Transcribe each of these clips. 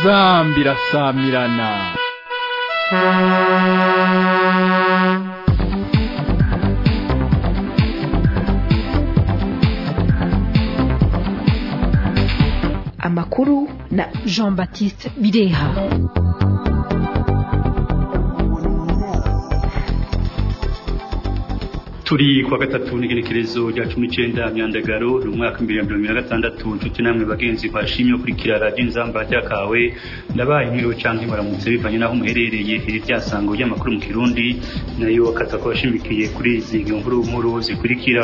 inzambi irasamirana amakuru na jean baptiste bireha turi kuwa gatatu n'igenekerezo rya cumi n'icenda myandagaro ni umwaka w'ibihumbi bibiri na mirongo gatandatu nshuti namwe bagenzi bashimye kurikira radiyo inzamba ryakawe ndabaye nkiriwe canke baramutse bivanye n'aho muherereye iri ryasango ry'amakuru mu kirundi nayo akaza ko bashimikiye kuri izi nkuru nkuru zikurikira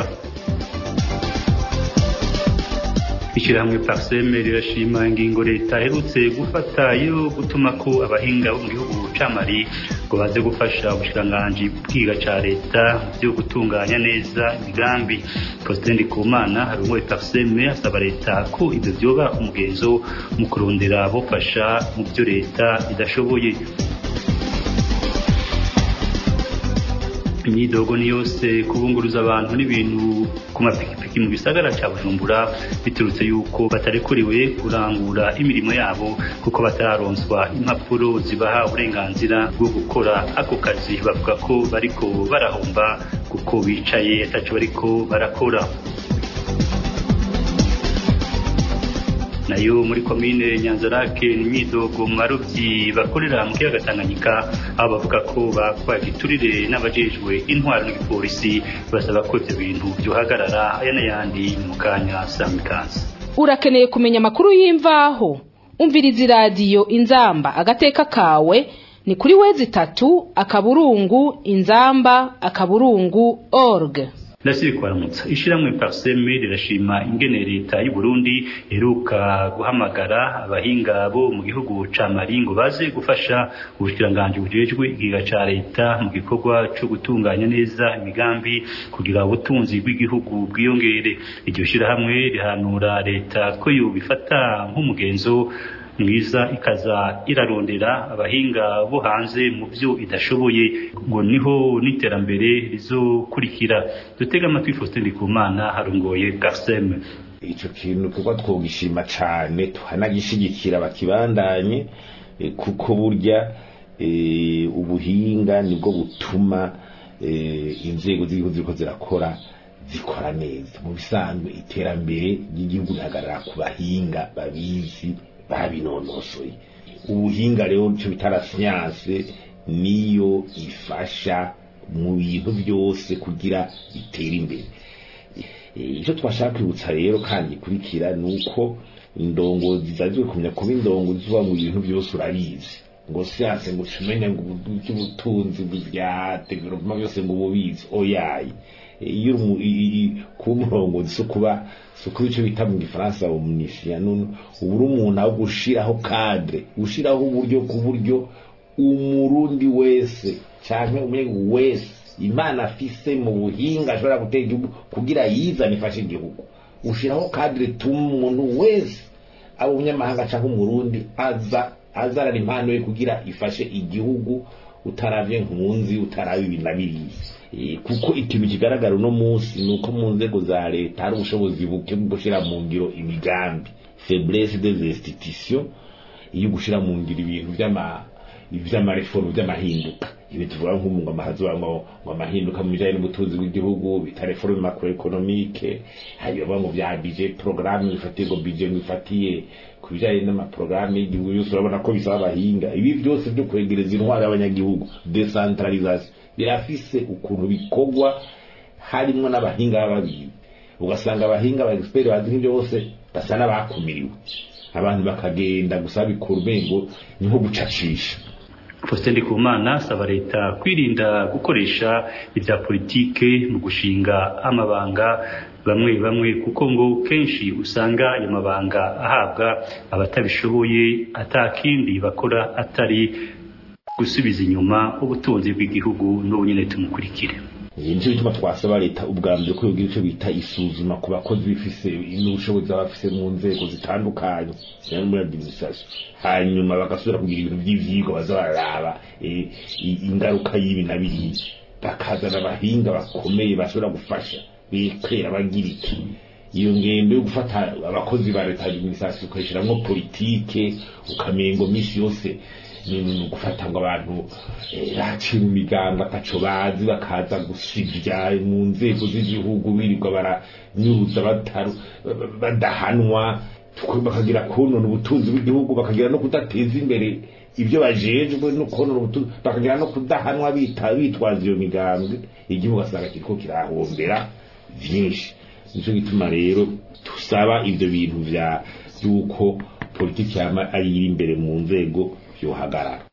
ishyirahamwe parseme rirashima ingingo leta iherutse gufata yo gutuma ko abahinga bo mu gihugu ca mali ngo baze gufasha ubushikiranganji bwiga ca leta byo gutunganya neza imigambi Faustin Ndikumana harongoye parseme asaba leta ko ivyo vyoba umugenzo mu kurondera bofasha mu vyo leta idashoboye imyidogo ni yose kubunguruza abantu n'ibintu ku mapikipiki mu gisagara ca bujumbura biturutse yuko batarekuriwe kurangura imirimo yabo kuko batararonswa impapuro zibaha uburenganzira bwo gukora ako kazi bavuga ko bariko barahomba kuko bicaye ataco bariko barakora nayo muri komine nyanzarake ni imyidogo mu barovyi bakorera mu kiyaga tanganyika aho bavuga ko bakwaye igiturire n'abajejwe intwaro n'igipolisi basaba ko ivyo bintu vyohagarara aya n'ayandi mu kanya samikazi urakeneye kumenya amakuru y'imvaho umviriza iradiyo inzamba agateka kawe ni kuri wezi itatu akaburungu inzamba akaburungu org ndasiri kwaramutsa ishiramwe parseme rirashima ingene leta y'u Burundi iheruka guhamagara abahinga bo mu gihugu ca Mali ngo baze gufasha ubushikiranganje bujejwe igiga ca leta mu gikorwa co gutunganya neza imigambi kugira ubutunzi bw'igihugu bwiyongere iryo shirahamwe rihanura leta ko yobifata nk'umugenzo mwiza ikaza irarondera abahinga bo hanze mu byo idashoboye ngo niho n'iterambere rizokurikira dutega amatwi Faustin Ndikumana harongoye Garsem ico kintu kuko twogishima cane tuhanagishigikira bakibandanye kuko burya ubuhinga nibwo butuma inzego z'igihugu ziriko zirakora zikora neza mu bisanzwe iterambere ry'igihugu rihagarara ku bahinga babizi babinonosoye ubuhinga rero cyo bitara siyanse niyo ifasha mu bintu byose kugira itere imbere icyo twashaka kwibutsa rero kandi gikurikira ni uko indongozi zazwe kumenya kuba indongozi uba mu bintu byose urabizi ngo siyanse ngo umenye ngo ubutunzi bya development byose ngo ububizi oyaye iyo kuba umurongozi so kuba so kuba icyo bita mu gifaransa omniscient ubu uri umuntu aho gushiraho cadre gushiraho uburyo ku buryo umurundi wese cyangwa umunyagihugu wese imana afise mu buhinga ashobora gutera igihugu kugira yizane ifashe igihugu ushiraho cadre tuma umuntu wese aba umunyamahanga cyangwa umurundi aza azarana impano ye kugira ifashe igihugu utaravye nkunzi utaraba ibi na biriya kuko ikintu kigaragara uno munsi ni uko mu nzego za leta hari ubushobozi buke bwo gushyira mu ngiro imigambi faiblesse des institutions iyo gushyira mu ngiro ibintu by'amareforme by'amahinduka ibi tuvuga nk'ubu ngo amahazi ngo amahinduka mu bijyanye n'ubutunzi bw'igihugu bita reforme macroeconomique hanyuma ngo bya budget programme bifatiye ngo budget bifatiye ku bijyanye n'amaporogaramu y'igihugu yose urabona ko bisaba abahinga ibi byose byo kwegereza intwaro y'abanyagihugu decentralisation birafise ukuntu bikorwa harimo n'abahinga b'ababizi ugasanga abahinga ba expert bazi nk'ibyo bose basa n'abakumiriwe abantu bakagenda gusa bikora umengo ni nko gucacisha Faustin Ndikumana asaba leta kwirinda gukoresha ibya politike mu gushinga amabanga bamwe bamwe kuko ngo kenshi usanga ayo mabanga ahabwa abatabishoboye atakindi bakora atari gusubiza inyuma ubutunzi bw'igihugu n'ubu nyine tumukurikire nicyo bituma twasaba leta ubwa mbere ko yogira icyo bita isuzuma ku bakozi bifise n'ubushobozi baba bafise mu nzego zitandukanye cyangwa muri administration hanyuma bagasubira kugira ibintu by'ivyigwa baza bararaba ingaruka y'ibi na biriya bakazana abahinga bakomeye bashobora gufasha bekera bagira iki iyo ngendo yo gufata abakozi ba leta administration ukayishiramwo politike ukamengo misi yose ni gufata ngo abantu bacira imigambi ataco bazi bakaza gusivya mu nzego z'igihugu birirwa baranyuruza badahanwa bakagira konona ubutunzi bw'igihugu bakagira no kudateza imbere ibyo bajejwe no konona ubutunzi bakagira no kudahanwa bitwaza iyo migambi igihugu asanga kiriko kirahombera vyinshi nico gituma rero tusaba ivyo bintu vya yuko politiki yama ari iri imbere mu nzego yohagarara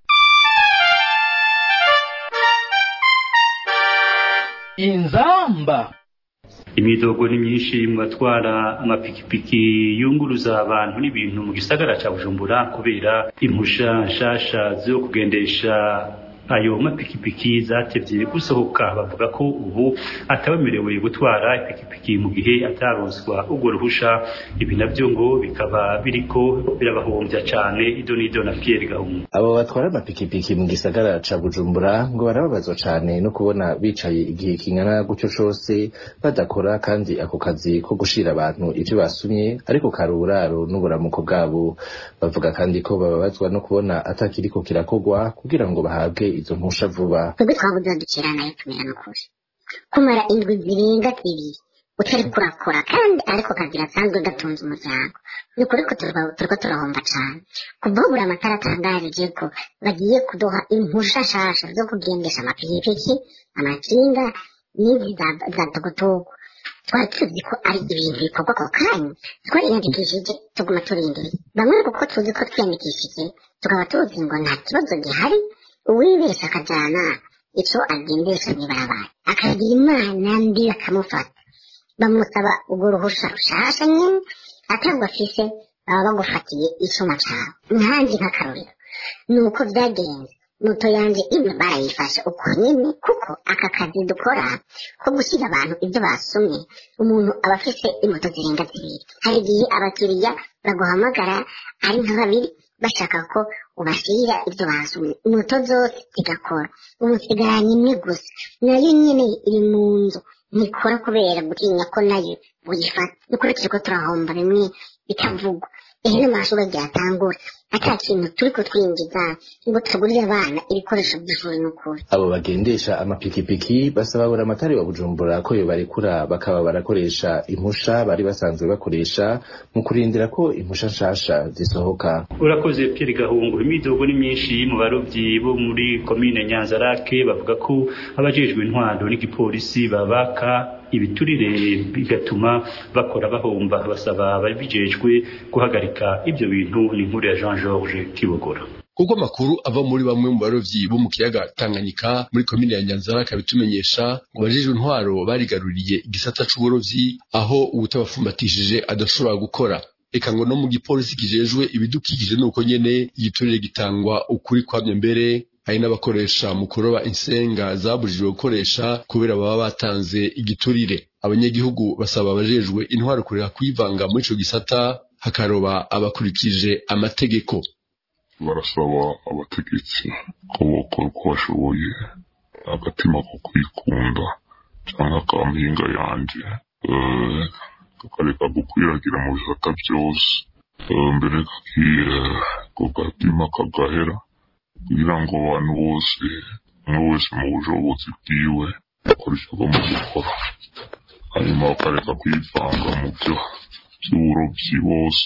inzamba imidogo ni myinshi mu batwara amapikipiki yunguruza abantu n'ibintu mu gisagara ca bujumbura kubera impusha nshasha zo kugendesha ayo mapikipiki zatevye gusohoka bavuga ko ubu atabemerewe gutwara ipikipiki mu gihe ataronswa urwo ruhusha ibi navyo ngo bikaba biriko birabahombya cane ido n'ido na Pierre Gahungu abo batwara amapikipiki mu gisagara ca bujumbura ngo barababazwa cane no kubona bicaye igihe kingana gutyo cose badakora kandi ako kazi ko gushira abantu ivyo basumye ariko kari uburaro n'uburamuko bwabo bavuga kandi ko bababazwa no kubona atakiriko kirakogwa kugira ngo bahabwe izo mpusha vuba twebwe twabuze dukira nayo tumera n'ukuri kumara indwi zirenga ibiri utari kurakora kandi ariko kazi gasanzwe gatunze umuryango ni ukuri ko turiko turahomba cane kuva buri amatara atangarije ko bagiye kuduha impusha nshasha zo kugendesha amapikipiki amakinga n'izi za togotogo twari tuzi ko ari ibintu bikorwa ako kanya twariyandikishije tuguma turindiriye bamwe kuko tuzi ko twiyandikishije tukaba tuzi ngo nta kibazo gihari uwibesha akajana ico agendesha mw'ibarabara akagira imana mbi bakamufata bamusaba urwo ruhusha rushasha nyene atangwa afise baba bagufatiye icuma cawe nkanjye nk'akarorero nuko vyagenze moto yanje imwe barayifashe uko nyene kuko aka kazi dukora ko gushyira abantu ibyo basomye umuntu aba afise imoto zirenga zibiri hari igihe abakiriya baguhamagara ari nka babiri bashaka ko ubashyira ibyo basomye moto zose zigakora umusigaranye imwe gusa nayo nyene iri mu nzu ntikora kubera gutinya ko nayo buyifata nukuri turiko turahomba bimwe bitavugwa ehe n'amashuri agiye atangura ata kintu turiko twinjiza ngo tugurire abana ibikoresho by'ishuri n'ukuri abo bagendesha amapikipiki basaba buri amatari wa bujumbura ko yobarekura bakaba barakoresha impusha bari basanzwe bakoresha mu kurindira ko impusha nshasha zisohoka urakoze Pierre Gahungu imidogo ni myinshi mu barovyi bo muri komine Nyanzarake bavuga ko abajejwe intwaro n'igipolisi babaka ibiturire bigatuma bakora bahomba basaba ababijejwe guhagarika ibyo bintu ni inkuru ya Jean Georges Kibogora kuko amakuru ava muri bamwe mu barovyi bo mu kiyaga Tanganyika muri komine ya Nyanzara kabitumenyesha ngo bajejwe intwaro barigaruriye igisata c'uburovyi aho ubutabafumbatishije adashobora gukora eka ngo no mu gipolisi kijejwe ibidukikije nuko nyene igiturire gitangwa ukuri kwamye mbere hari n'abakoresha mu kuroba insenga zabujijwe gukoresha kubera baba batanze igiturire abanyagihugu basaba abajejwe intwaro kureka kwivanga muri ico gisata hakaroba abakurikije amategeko barasaba abategetsi ko bokora uko bashoboye agatima ko kwikunda cyangwa akampinga yanje kakareka gukwiragira mu bisata byose mbere ako gatima kagahera kugira ngo abantu bose umwe wese mu bushobozi bwiwe akora icyo agomba gukora hanyuma bakareka kwivanga mu byo by'uburobyi bose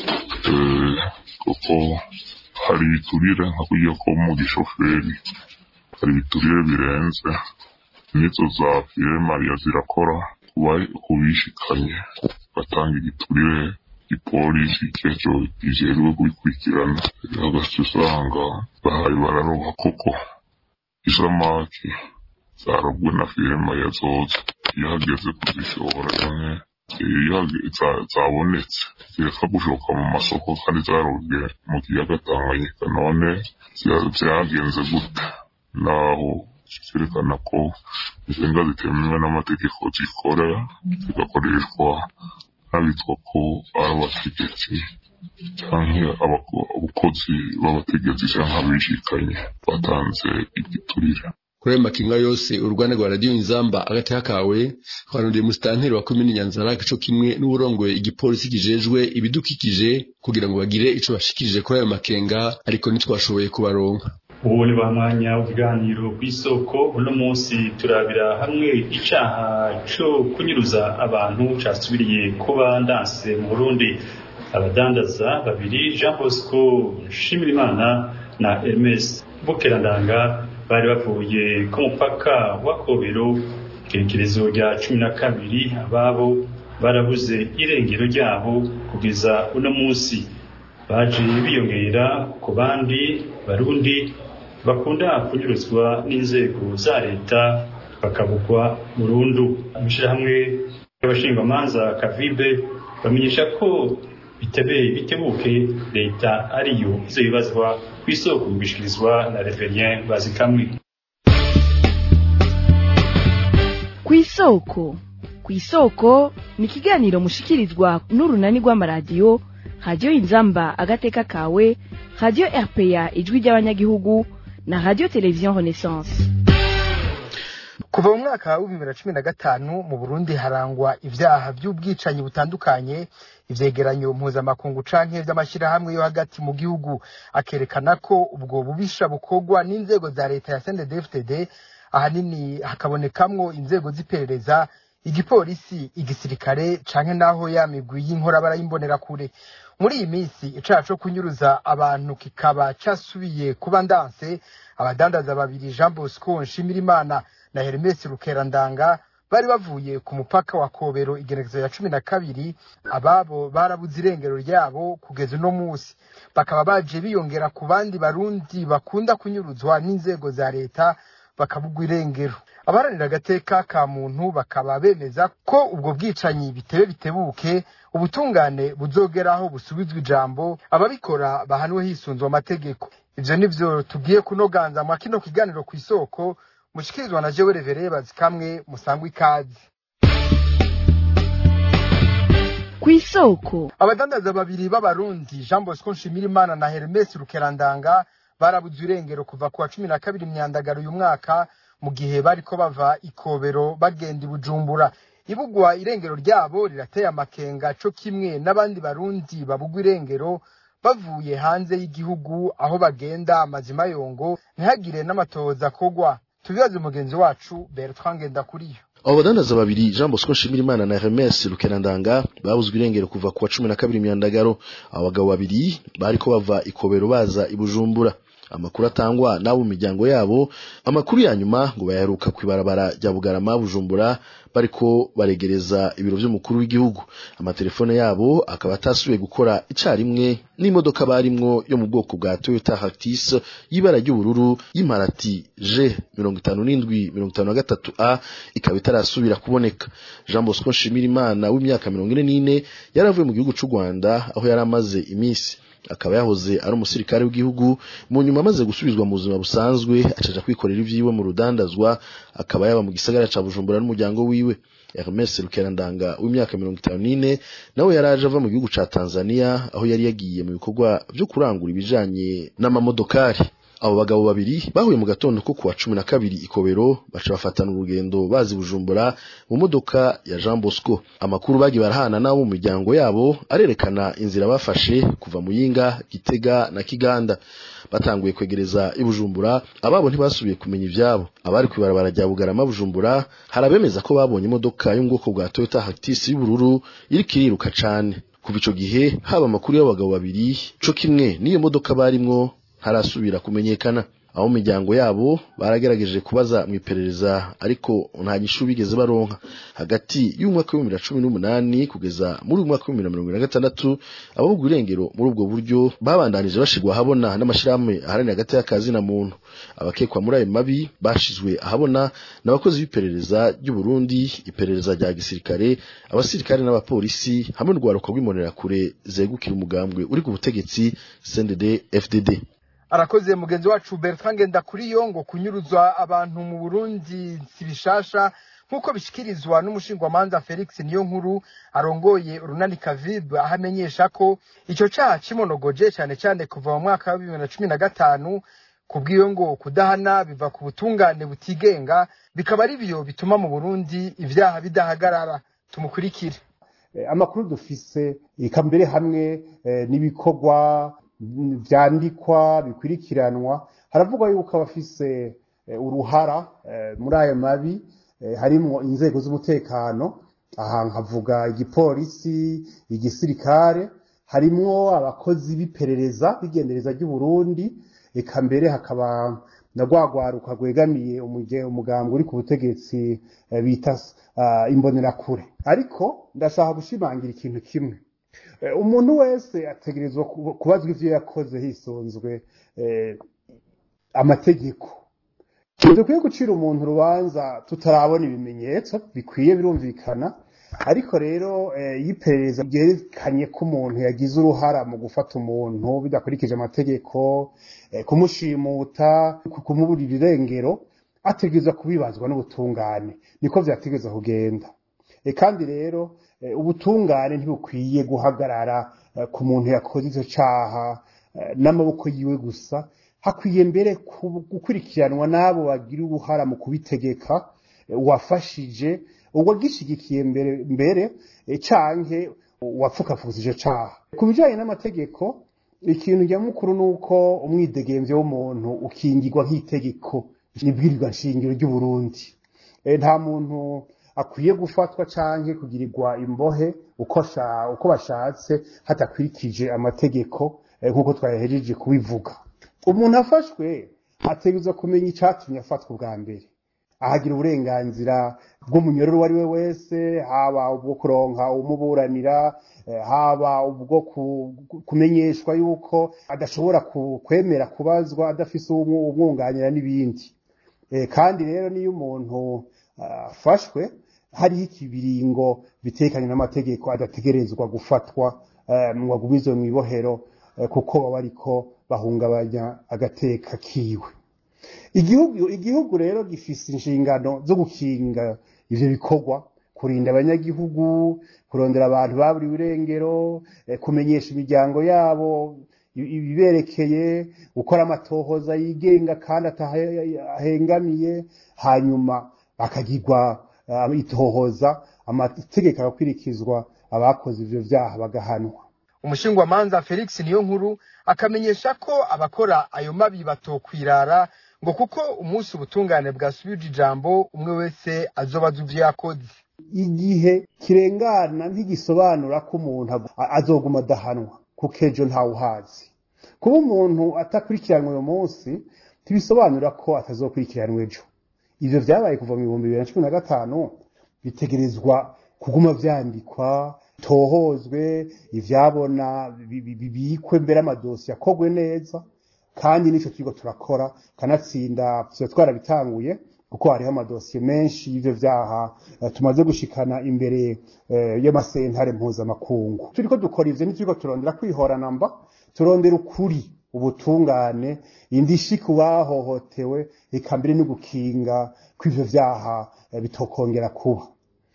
kuko hari ibiturire nka kurya ko mu gishoferi hari ibiturire birenze n'izo za mariya zirakora ku bishikanye batanga igiturire igipolisi cyeco kijejwe kubikurikirana hagati usanga bahari bararoba koko isamaki zarobwe na firima ya zoza iyo hageze kuzishora canke zabonetse zireka gushoka mu masoko kandi zarobwe mu kiyaga Tanganyika none vyagenze gute naho cyerekana ko insenga zitemewe n'amategeko zikora zigakoreshwa n'abitwa ko ari abategetsi canke abakozi b'abategetsi canke abishikanye batanze igiturire kuri ayo makinga yose uruganda rwa radiyo inzamba agateka kawe twarondeye musitanteri wa komini nyanzarake co kimwe n'uburongoye igipolisi kijejwe ibidukikije kugira ngo bagire ico bashikirije kuri ayo makenga ariko ntitwashoboye kubaronka ubu ni mwanya w'ibiganiro ku isoko uno munsi turabira hamwe icaha co kunyuruza abantu casubiriye kuba ndanse mu burundi abadandaza babiri jean bosco nshimirimana na hermes bukerandanga bari bavuye ku mupaka wa kobero igerekerezo rya cumi na kabiri ababo barabuze irengero ryabo kugeza uno munsi baje biyongera ku bandi barundi bakunda kunyuruzwa n'inzego za leta bakabukwa burundu amashirahamwe y'abashingamanza kavibe bamenyesha ko bitebeye bitebuke leta ariyo izobibazwa ku isoko bishikirizwa na reverien bazikamwe ku isoko ku isoko ni ikiganiro mushikirizwa n'urunani rw'amaradiyo radiyo inzamba agateka kawe radiyo rpa ijwi ry'abanyagihugu na radiyo televiziyo renaissance kuva mu mwaka w'ibihumbi bibiri na cumi na gatanu mu burundi harangwa ibyaha by'ubwicanyi butandukanye ivyegeranyo mpuzamakungu canke vy'amashyirahamwe yo hagati mu gihugu akerekana ko ubwo bubisha bukorwa n'inzego za leta ya CNDD-FDD ahanini hakabonekamwo inzego z'iperereza igipolisi igisirikare canke naho ya migwi y'inkorabara y'imbonerakure muri iyi minsi icaha co kunyuruza abantu kikaba casubiye kuba ndanse abadandaza babiri Jean Bosco Nshimirimana na Hermes Rukerandanga bari bavuye ku mupaka wa Kobero igenekerezo ya cumi na kabiri ababo barabuze irengero ryabo kugeza uno munsi bakaba baje biyongera ku bandi barundi bakunda kunyuruzwa n'inzego za leta bakabugwa irengero abaharanira agateka ka muntu bakaba bemeza ko ubwo bwicanyi bitebe bitebuke ubutungane buzogeraho busubizwa ijambo ababikora bahanwe hisunzwe amategeko ivyo nivyo tugiye kunoganza mwa kino kiganiro ku isoko mushikirizwa na jewe revere bazikamwe musangwa ikazi ku isoko abadandaza babiri b'abarundi jean bosco nshimirimana na hermes rukerandanga barabuze irengero kuva ku wa cumi na kabiri myandagaro uyu mwaka mu gihe bariko bava ikobero bagenda i bujumbura ibugwa irengero ryabo rirateye amakenga co kimwe n'abandi barundi babugwa irengero bavuye hanze y'igihugu aho bagenda amazima yongo ntihagire n'amatoza kogwa tubibaze umugenzi wacu bertrand ngendakuriyo abo badandaza babiri jean bosco nshimirimana na hermes rukerandanga babuzwe irengero kuva ku wa cumi na kabiri myandagaro abo bagabo babiri bariko bava ikobero baza i bujumbura amakuru atangwa n'abo mu miryango yabo amakuru ya nyuma ngo bayaheruka ku ibarabara rya bugarama bujumbura bariko baregereza ibiro vy'umukuru w'igihugu amatelefone yabo akaba atasubiye gukora icarimwe n'imodoka barimwo yo mu bwoko bwa toyota hactis y'ibara ry'ubururu y'imparati g mirongo itanu n'indwi mirongo itanu na gatatu a ikaba itarasubira kuboneka jean bosco nshimirimana w'imyaka mirongo ine n'ine yari avuye mu gihugu c'u rwanda aho yari amaze iminsi akaba yahoze ari umusirikare w'igihugu mu nyuma amaze gusubizwa mu buzima busanzwe acaja kwikorera ivyiwe mu rudandazwa akaba yaba mu gisagara ca bujumbura n'umuryango wiwe Hermes Rukerandanga w'imyaka mirongo itanu n'ine nawe yari aje ava mu gihugu ca Tanzania aho yari yagiye mu bikorwa vyo kurangura ibijanye n'amamodokari abo bagabo babiri bahuye mu gatondo ko kuwa cumi na kabiri ikobero baca bafatana urugendo bazi bujumbura mu modoka ya jean bosco amakuru bagiye barahana n'abo mu miryango yabo arerekana inzira bafashe kuva muyinga gitega na kiganda batanguye kwegereza i bujumbura ababo ntibasubiye kumenya ivyabo abari kwibarabara rya bugarama bujumbura hari abemeza ko babonye imodoka yo mu bwoko bwa toyota hactis y'ubururu iriko iriruka cane kuva ico gihe haba amakuru y'abagabo babiri co kimwe n'iyo modoka barimwo ntarasubira kumenyekana abo mu miryango yabo baragerageje kubaza mu iperereza ariko nta nyishu bigeze baronka hagati y'umwaka w'ibihumbi bibiri na cumi n'umunani kugeza muri uyu mwaka w'ibihumbi bibiri na mirongo ine na gatandatu ababugwa irengero muri ubwo buryo babandanije bashirwa ahabona n'amashirahamwe aharanira hagati y'akazi na muntu abakekwa muri ayo mabi bashizwe ahabona n'abakozi b'iperereza ry'u Burundi iperereza rya gisirikare abasirikare n'abapolisi hamwe n'urwaruka rw'imbonerakure zegukira umugambwe uri ku butegetsi CNDD FDD arakoze mugenzi wacu Bertrand Ngendakuriyo ngo kunyuruzwa abantu mu Burundi si bishasha nk'uko bishikirizwa n'umushingwamanza Felix niyo nkuru arongoye urunani Kavib aho amenyesha ko ico caha kimonogoje cyane cyane kuva mu mwaka wa bibiri na cumi na gatanu kubw'iyo ngo kudahana biva ku butungane butigenga bikaba ari byo bituma mu burundi ibyaha bidahagarara tumukurikire amakuru dufise eka mbere hamwe n'ibikorwa vyandikwa bikurikiranwa haravugwa yuko abafise uruhara muri ayo mabi harimwo inzego z'umutekano aha nkavuga igipolisi igisirikare harimwo abakozi b'iperereza b'igendereza ry'uburundi eka mbere hakaba na rwagwaruka rwegamiye umugambwe uri ku butegetsi bita imbonerakure ariko ndashaka gushimangira ikintu kimwe umuntu wese ategerezwa kubazwa ivyo yakoze hisunzwe amategeko dukwiye gucira umuntu urubanza tutarabona ibimenyetso bikwiye birumvikana ariko rero iyo iperereza ryerekanye ko umuntu yagize uruhara mu gufata umuntu bidakurikije amategeko kumushimuta kumuburira irengero ategerezwa kubibazwa n'ubutungane niko vyategerezwa kugenda kandi rero ubutungane ntibukwiye guhagarara ku muntu yakoze icyo cyaha n'amaboko yiwe gusa hakwiye mbere gukurikiranwa n'abo bagira uruhara mu kubitegeka wafashije uwagishigikiye mbere mbere canke wapfukafuza icyo cyaha ku bijyanye n'amategeko ikintu nyamukuru ni uko umwidegemvyo w'umuntu ukingirwa nk'itegeko nibwirirwa nshingiro ry'uburundi nta muntu akwiye gufatwa canke kugirirwa imbohe uko uko bashatse hatakurikije amategeko nk'uko twayahejeje kubivuga umuntu afashwe ategerezwa kumenya icatumye afatwa ubwa mbere ahagira uburenganzira bw'umunyororo uwo ari we wese haba ubwo kuronka umuburanira haba ubwo kumenyeshwa yuko adashobora kwemera kubazwa adafise umwunganira n'ibindi kandi rero niyo umuntu afashwe hariho ikibiringo bitekanye n'amategeko adategerezwa gufatwa ngo agumizwe mu ibohero kuko baba ariko bahungabanya agateka kiwe igihugu igihugu rero gifise inshingano zo gukinga ivyo bikorwa kurinda abanyagihugu kurondera abantu baburiwe irengero kumenyesha imiryango yabo ibiberekeye gukora amatohoza yigenga kandi atahengamiye hanyuma bakagirwa itohoza amategeko agakurikizwa abakoze ivyo vyaha bagahanwa umushingwamanza felix niyo nkuru akamenyesha ko abakora ayo mabi batokwirara ngo kuko umunsi ubutungane bwasubije ijambo umwe wese azobaza ivyo yakoze igihe kirengana ntigisobanura ko umuntu azoguma adahanwa kuko ejo ntawuhazi kuba umuntu atakurikiranwa uyu munsi ntibisobanura ko atazokurikiranwa ejo ivyo vyabaye kuva mu bihumbi bibiri na cumi na gatanu bitegerezwa kuguma vyandikwa tohozwe ivyabona bibikwe mbere amadosiye akogwe neza kandi nico turiko turakora kanatsinda tuba twarabitanguye kuko hariho amadosiye menshi y'ivyo vyaha tumaze gushikana imbere y'amasentare mpuzamakungu turiko dukora ivyo ntituriko turondera kwihorana mba turondera ukuri ubutungane indishi ku bahohotewe eka mbere no gukinga kw'ivyo vyaha bitokongera kuba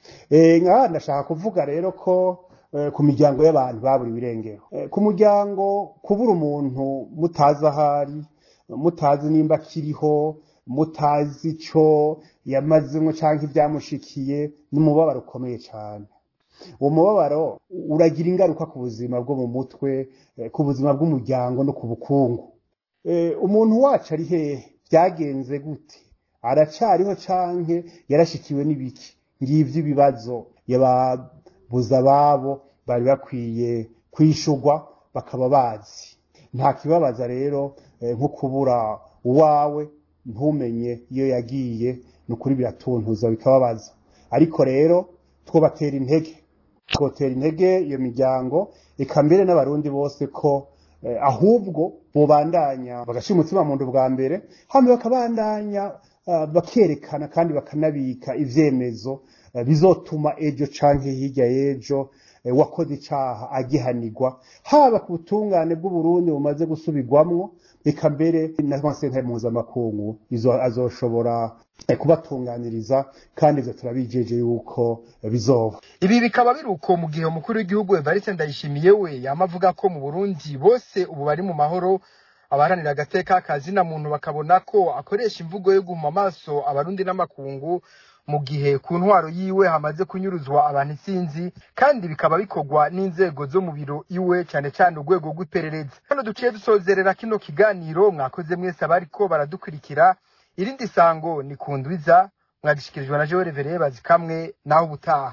nka ndashaka kuvuga rero ko ku miryango y'abantu baburiwe irengero ku muryango kubura umuntu mutazi ahari mutazi nimba akiriho mutazi ico yamazemwo canke ibyamushikiye n'umubabaro ukomeye cyane uwo mubabaro uragira ingaruka ku buzima bwo mu mutwe ku buzima bw'umuryango no ku bukungu umuntu wacu ari hehe byagenze gute aracariho canke yarashikiwe n'ibiki ngivyo ibibazo yababuza ababo bari bakwiye kwishurwa bakaba bazi nta kibabaza rero nko kubura uwawe ntumenye iyo yagiye ni ukuri biratuntuza bikababaza ariko rero twobatera intege twotera intege iyo miryango eka mbere n'abarundi bose ko ahubwo bobandanya bagashira umutima mu nda bwa mbere hano bakabandanya bakerekana kandi bakanabika ivyemezo bizotuma ejo canke hirya y'ejo wakoze icaha agihanirwa haba ku butungane bw'uburundi bumaze gusubirwamwo eka mbere n'amasentare mpuzamakungu izo azoshobora kubatunganiriza kandi ivyo turabijeje yuko bizoba ibi bikaba biri uko mu gihe umukuru w'igihugu evariste ndayishimiye we yama avuga ko mu burundi bose ubu bari mu mahoro abaharanira agateka kazina muntu bakabona ko akoresha imvugo yo guma amaso abarundi n'amakungu mu gihe ku ntwaro yiwe hamaze kunyuruzwa abantu isinzi kandi bikaba bikorwa n'inzego zo mu biro iwe cyane cyane urwego rw'iperereza hano duciye dusozerera kino kiganiro mwakoze mwese abariko baradukurikira irindi sango ni ku ndwiza mwagishikirijwe na Joel Vereye bazikamwe naho ubutaha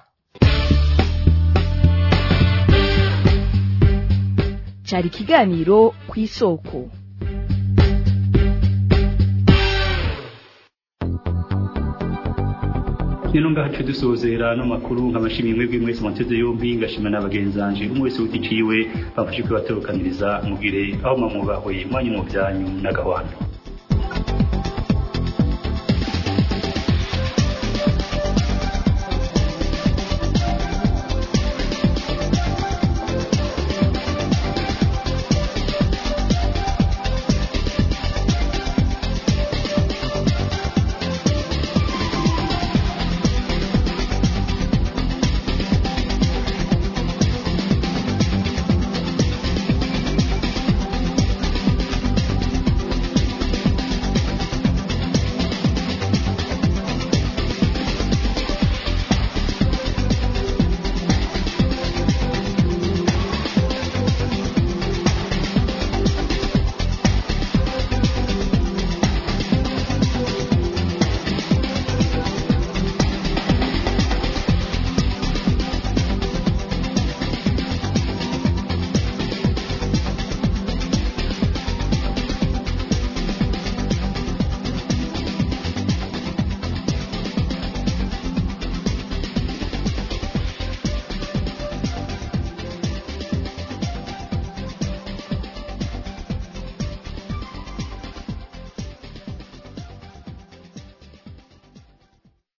cyari ikiganiro ku isoko nino ngahacu dusozera no makuru nk'amashimi mwebwe mwese mwateze yombi ngashima n'abagenzanje umwe wese uticiwe bafashe kwibatorokaniriza mugire aho mamubahwe mwanyu mu byanyu n'agahwana